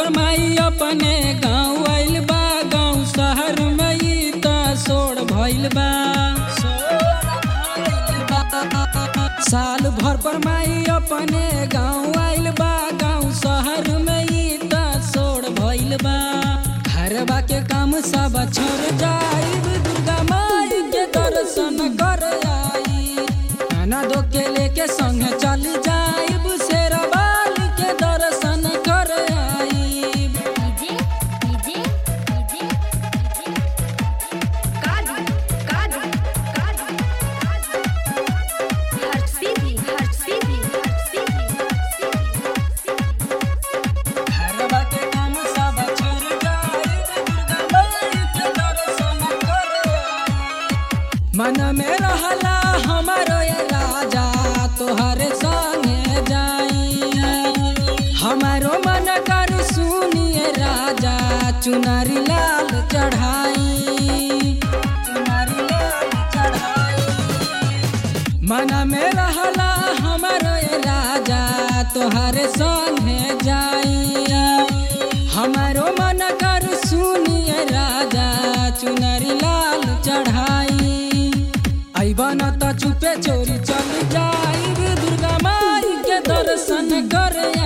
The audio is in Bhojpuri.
पर माई अपने गाँव आइल बा गाँव शहर में ई त सोड़ भइल बा साल भर पर माई अपने गाँव आइल बा गाँव शहर में ई त सोड़ भइल बा घरबा के काम सब छोड़ जाइब दुर्गा माई के दर्शन कर आई खाना दो के लेके संग चल जाइब शेरवाल के दर्शन कर आई डीजे डीजे डीजे काजू काजू काजू हर्ष सीधी हर्ष सीधी हर्ष सीधी घरबा के काम सब छोड़ जाइब दुर्गा माई के दर्शन कर आई। मन में रहला हमारो ये राजा तोहरे संगे जाई हमारो मन कर सुनिए राजा चुनरी लाल चढ़ाई चुनरी लाल चढ़ाई मन में रहला हमारो ये राजा तोहरे संगे जाई हमारो मन कर सुनिए राजा चुनरी लाल चढ़ाई अबन त चुपे चोरी चल जाई दुर्गा माई के दर्शन कर